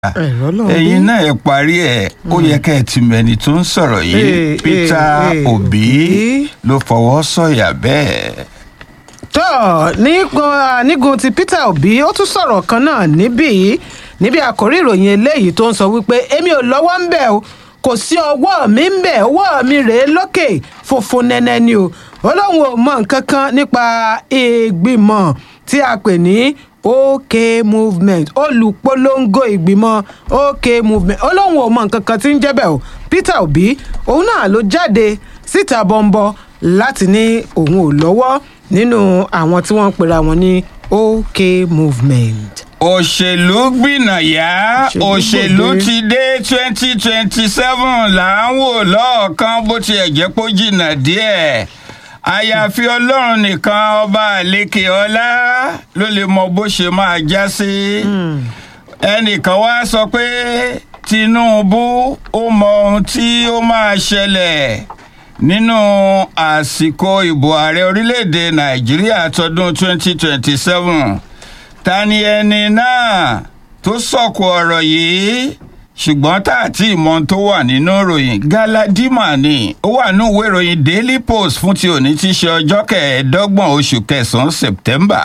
ẹ̀rọ lọ́hùn ẹ̀yin bí. náà ẹ parí ẹ̀ ó yẹ kẹ́ ẹ ti mẹ́ni tó ń sọ̀rọ̀ yìí Eh, Peter eh, eh, Obi Obi. ló fọwọ́ sọ̀yà bẹ́ẹ̀. tọ́ nígun nígun ti Peter Obi ó tún sọ̀rọ̀ kan náà níbí níbi àkórí ìròyìn eléyìí tó ń sọ wípé èmi ò lọ́wọ́ ń bẹ̀ o kò sí ọwọ́ mi ń bẹ̀ ọwọ́ mi rèé lókè funfun nẹ́nẹ́ ni o ó lóun ò mọ nǹkan kan nípa ìgbìmọ̀ tí a pè ní OK movement olùpolongo ìgbìmọ̀ OK movement ó lóun ò mọ nǹkan kan tí ń jẹ́ bẹ́ẹ̀ o Peter Obi òun náà ló jáde síta bọ́ńbọ́ láti ní òun ò lọ́wọ́ nínú àwọn tí wọ́n ń pera wọn ní OK movement. òṣèlú gbìnàyà Òṣèlú òṣèlú gbòde. ti dé twenty twenty seven là ń wò lọ́ọ̀kan bó tiẹ̀ jẹ́ pé ó jìnnà díẹ̀ àyàfi ọlọ́run nìkan ọba àlékè ọlá ló lè mọ bó ṣe máa já sí ẹnìkan wá sọ pé Tinubu ó mọ ohun tí ó máa ṣẹlẹ̀ nínú àsìkò ìbò ààrẹ orílẹ̀-èdè Nàìjíríà tọdún 2027 ta ni ẹni náà tó sọ̀kò ọ̀rọ̀ yìí ṣùgbọ́n tá àti ìmọ̀ tó wà nínú ìròyìn Galadima ni ó wà ní ìwé ìròyìn Daily Post fún ti òní tí í ṣe ọjọ́ kẹẹ̀ẹ́dọ́gbọ̀n oṣù kẹsàn-án September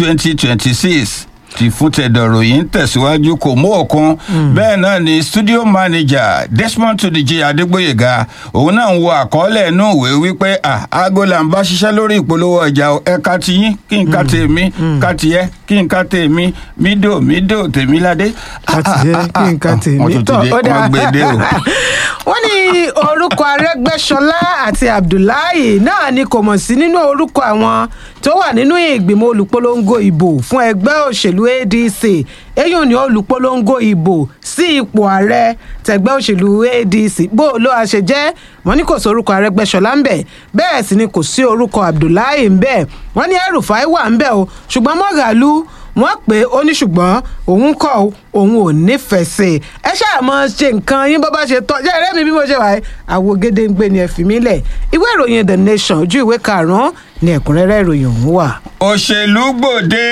2026 ti fún tẹ̀dọ̀ ròyìn tẹ̀síwájú kò mú òkun bẹ́ẹ̀ náà ni studio manager Desmond Tudeji Adégbóyèga òun náà ń wo àkọọ́lẹ̀ inú ìwé wípé ah, aago là ń bá ṣiṣẹ́ lórí ìpolówó ọjà o, ẹ ká ti yín kí n ká tèmi ká tiẹ̀ kí n ká tèmi mídò mídò tèmi ládé. láti jẹ́ kí nǹkan tèmi wọ́n tún ti dé wọ́n gbé dé o. wọ́n ní orúkọ Arẹ́gbẹ́ṣọlá àti Abdullahi náà ni kò mọ̀ sí nínú orúkọ àwọn tó wà nínú ìgbìmọ̀ olùpolongo ìbò fún ẹgbẹ́ òṣèlú ADC eyín ni olùpolongo ìbò sí ipò ààrẹ tẹgbẹ́ òṣèlú ADC bó ló a ṣe jẹ́ wọ́n ní kò sí orúkọ Arẹ́gbẹ́ṣọlá ń bẹ̀ bẹ́ẹ̀ sì ni kò sí orúkọ Abdullahi ń bẹ̀ wọ́n ní El-Rufai wà ń bẹ̀ o ṣùgbọ́n Mọ́gàlú wọ́n pè é ó ní ṣùgbọ́n òun kọ́ ọ, òun ò nífẹ̀ẹ́ sí i ẹ ṣáà mọ ṣe nǹkan yín bó bá ṣe tọ́ jẹ́ ẹ̀rẹ́ mi bí mo ṣe wà ẹ́ àwo gédéǹgbé ni ẹ fi mí lẹ̀ ìwé ìròyìn The Nation ojú ìwé karùn-ún ni ẹ̀kúnrẹ́rẹ́ ìròyìn ọ̀hún wà. òṣèlú gbòde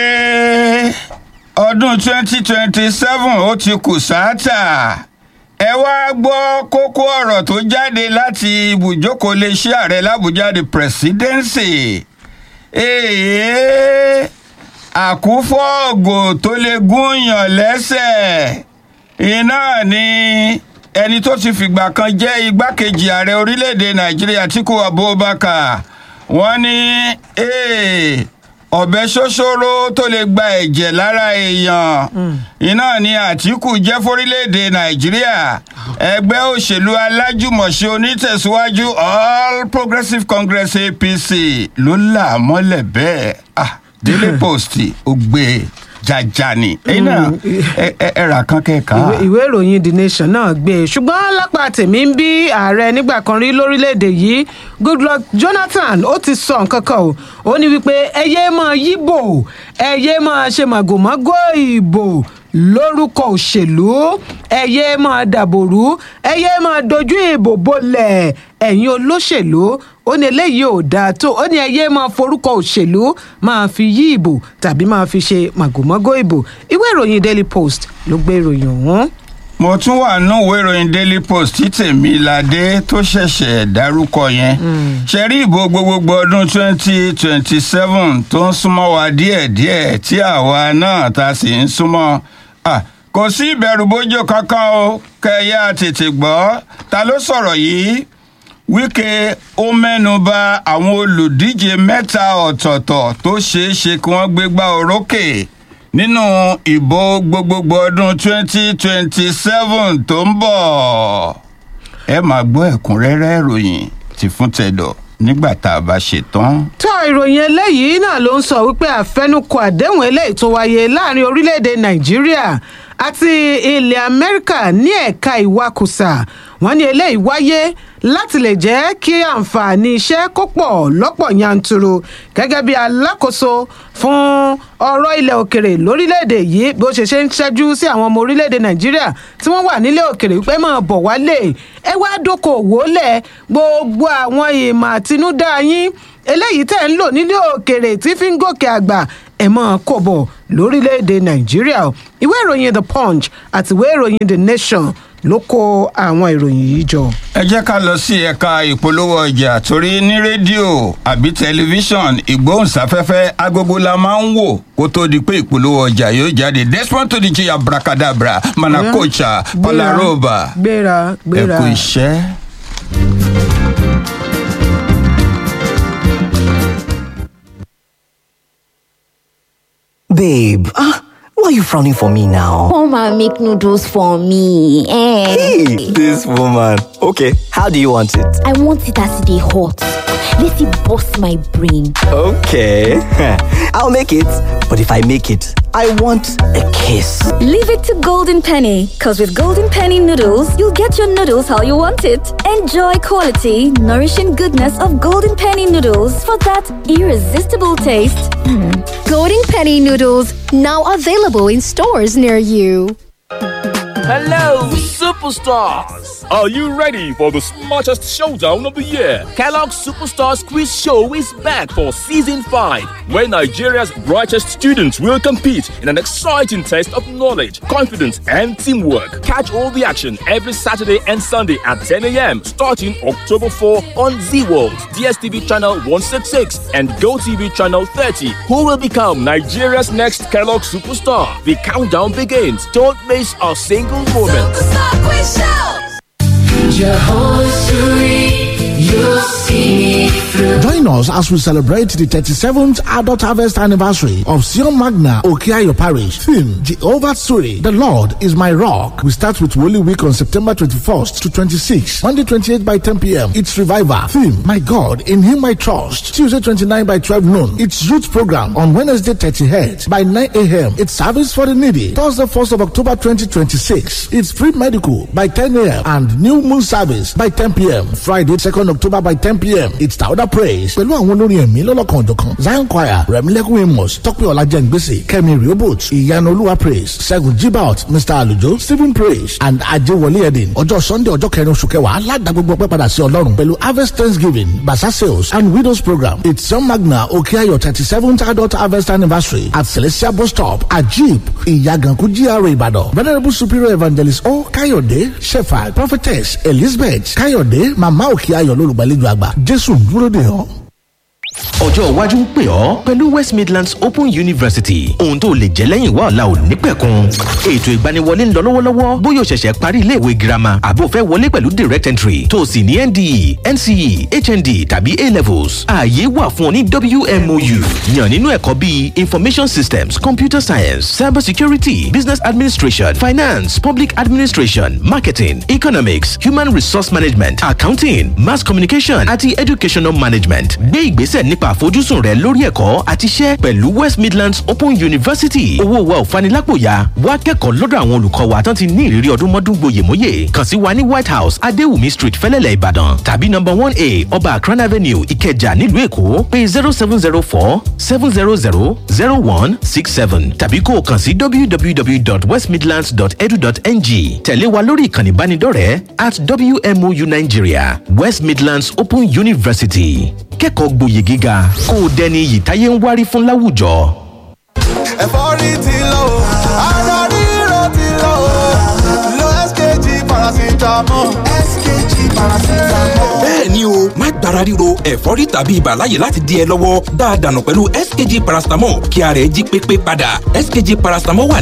ọdún 2027 ó ti kù sáátà ẹ wá gbọ́ kókó ọ̀rọ̀ tó jáde láti ibùjókòó iléeṣẹ́ ààrẹ làbújá the presidency èèyàn àkúfọ́ọ̀gò tó lè gúnyàn lẹ́sẹ̀ iná ni ẹni tó ti fìgbà kan jẹ́ igbákejì ààrẹ orílẹ̀-èdè nàìjíríà Àtíkù Abubakar wọ́n ní eh, ọ̀bẹ ṣoṣoro tó lè gba ẹ̀jẹ̀ lára èèyàn iná ni Àtíkù jẹ́ fórílẹ̀-èdè nàìjíríà ẹgbẹ́ òṣèlú alájùmọ̀ṣe onítẹ̀síwájú All Progressives Congress APC ló là á mọ́lẹ̀ bẹ́ẹ̀ ah, Daily Post ó gbé e jaja ni ẹ̀yin náà ẹ- ẹ- ẹ rà kán kẹ́ẹ̀ká. ìwé ìwé ìròyìn The Nation náà gbé e ṣùgbọ́n lápá tèmi ń bí ààrẹ nígbà kan rí lórílẹ̀‐èdè yìí Goodluck Jonathan ó ti sọ nǹkan kan o ó ní wípé ẹyẹ máa yíbò ẹyẹ máa ṣe màgòmágó ìbò lórúkọ òṣèlú ẹyẹ máa dàbòrú ẹyẹ máa dojú ìbò bolẹ̀ ẹ̀yin olóṣèlú ó ní eléyìí ò dáa tó ó ní ẹyẹ máa forúkọ òṣèlú máa fi yí ìbò tàbí máa fi ṣe màgòmágó ìbò ìwé ìròyìn Daily Post ló gbé ìròyìn ọ̀hún. mo tún wà nínú ìwé ìròyìn daily post tí tèmiládé tó ṣẹ̀ṣẹ̀ dárúkọ yẹn ṣe rí ìbò gbogbogbò ọdún 2027 tó ń súnmọ́ wa díẹ̀díẹ̀ tí àwa náà ta sì ń súnmọ́ Ah, kò sí ìbẹ̀rù bójó kankan o kẹ̀yà tètè gbọ́ ta ló sọ̀rọ̀ yìí Wike ó mẹ́nu bà àwọn olùdíje mẹ́ta ọ̀tọ̀ọ̀tọ̀ tó ṣeé ṣe kí wọ́n gbégbá orókè nínú ìbò gbogbogbò ọdún 2027 tó ń bọ̀. ẹ máa gbọ́ ẹ̀kúnrẹ́rẹ́ ìròyìn tí fún tẹ̀dọ̀ nígbà tá a bá ṣe tán. tó ìròyìn eléyìí náà ló ń sọ wípé àfẹnukò àdéhùn eléyìí tó wáyé láàrin orílẹ̀-èdè nàìjíríà àti ilẹ̀ amẹ́ríkà ní ẹ̀ka ìwakùsà wọ́n ní eléyìí wáyé láti lè jẹ́ kí àǹfààní iṣẹ́ kó pọ̀ lọ́pọ̀ yanturu gẹ́gẹ́ bí alákòóso fún ọ̀rọ̀ ilẹ̀ òkèrè lórílẹ̀‐èdè yìí bí ó ṣe ṣe ń ṣẹ́jú sí àwọn ọmọ orílẹ̀‐èdè nàìjíríà tí wọ́n wà nílé òkèrè wípé máa bọ̀ wálé ẹ wá dókòwò lẹ̀ gbogbo àwọn ìmọ̀ àtinúdá yín eléyìí tẹ̀ ń lò nílé òkèrè tí fi ń gòkè àgbà ẹ̀ mọ́ kò bọ̀ lórílẹ̀‐èdè nàìjíríà o ìwé ìròyìn the punch àti ìwé ìròyìn the nation ló kó àwọn ìròyìn yìí jọ. ẹ jẹ́ ká lọ sí ẹ̀ka ìpolówó ọjà torí ní rédíò àbí tẹlifíṣàn ìgbóhùnsáfẹ́fẹ́ agogo la máa ń wò kó tó di pé ìpolówó ọjà yóò jáde desmond tó di jí abracadabra manakocha palaroba gbéra ẹ gbéra. kú iṣẹ́. Babe, ah, why are you frowning for me now? Come and make noodles for me. Eh. Hey, this woman. Okay, how do you want it? I want it as they hot. Let it bust my brain. Okay, I'll make it. But if I make it, I want a kiss. Leave it to Golden Penny, because with Golden Penny noodles, you'll get your noodles how you want it. Enjoy quality, nourishing goodness of Golden Penny noodles for that irresistible taste. Golden Penny noodles now available in stores near you. Hello, superstars! Are you ready for the smartest showdown of the year? Kellogg's Superstars Quiz Show is back for season 5. Where Nigeria's brightest students will compete in an exciting test of knowledge, confidence, and teamwork. Catch all the action every Saturday and Sunday at 10 a.m. starting October 4 on Z World, DSTV channel 166, and GoTV channel 30. Who will become Nigeria's next Kellogg superstar? The countdown begins. Don't miss a single moment. Join us as we celebrate the 37th Adult Harvest Anniversary of Sion Magna Okiayo Parish. Theme Jehovah's Story. The Lord is my rock. We start with Holy Week on September 21st to 26th. Monday 28 by 10 p.m. It's Revival. Theme My God, in Him I trust. Tuesday 29 by 12 noon. It's Youth Program on Wednesday 30th by 9 a.m. It's Service for the Needy. Thursday 1st of October 2026. It's Free Medical by 10 a.m. and New Moon Service by 10 p.m. Friday 2nd October by 10 p.m. It's Tauda Praise pẹ̀lú àwọn olórin ẹ̀mí lọ́lọ́kan òjọ̀kan Zion Choir Rẹ̀mílẹ́kùn Amos Tọ́pẹ́ Ọlájẹ́ngbèsè Kẹ́mi Riobot Ìyanu Olúwa Praise Ṣẹ́gun Jibaot Mr. Alujo Stephen Praise and Ajewole Edin ọjọ́ Sunday ọjọ́ kẹrin oṣù kẹwàá aládàá gbogbo ọpẹ́ padà sí Ọlọ́run pẹ̀lú Harvest Thanksgiving Basa Sales and Widows Program It's John Magna Okeayo thirty seventh adult harvest anniversary at Celestial Bus Stop Ajib Ìyàgànkú GRA Ìbàdàn Venerable Superior Evangelist O Káyọ̀dé Shepherd Prophetess Elizabeth Káyọ̀dé Màmá Òkèayọ̀ lólùgbàlejò àgbà Jésù ń dúró dè ọ́. ọjọ́ iwájú ń pè ọ́ pẹ̀lú west midlands open university ohun tó lè jẹ́ lẹ́yìn wá ọ̀la ò ní pẹ̀kun ètò ìgbaniwọlé ń lọ lọ́wọ́lọ́wọ́ bóyá o ṣẹ̀ṣẹ̀ parí iléèwé girama àbó fẹ́ wọlé pẹ̀lú direct entry tó o sì ní nde nce hnd tàbí a levels ààyè wà fún ọ ní wmou yàn nínú ẹ̀kọ́ bíi information systems computer science cyber security business administration finance public administration marketing economics human resource management accounting mass communication àti educational management gbé ìgbésẹ̀ nípa àfojúsùn rẹ lórí ẹ̀kọ́ àti iṣẹ́ pẹ̀lú west midlands open university owó wa ò fanilápòyà wá kẹ́kọ̀ọ́ lọ́dọ̀ àwọn olùkọ́ wa tán ti ní ìrírí ọdún mọ́dún gboyèmóyè kàn sí wa ní white house adéwùmí street fẹ́lẹ́lẹ̀ ìbàdàn tàbí number one a ọba akran avenue ìkẹjà nílùú èkó pé zero seven zero four seven zero zero zero one six seven tàbí kó o kàn sí www.westmidlands.edu.ng tẹ̀lé wa lórí ìkànnì ìbánidọ́rẹ̀ẹ́ at wmou nigeria west midlands open university kẹ́kọ̀ọ́ gboyè gíga kó o dẹni iyì táyé ń wárí fún láwùjọ. ẹ̀fọ́rí ti lọ o ara ríro ti lọ o lo skg paracetamol skg paracetamol. bẹ́ẹ̀ni o má gbára ríro ẹ̀fọ́rí tàbí ibà láyè láti di ẹ lọ́wọ́ dáadáa nù pẹ̀lú skg paracetamol kí ara ẹ jí pépé padà skg paracetamol wà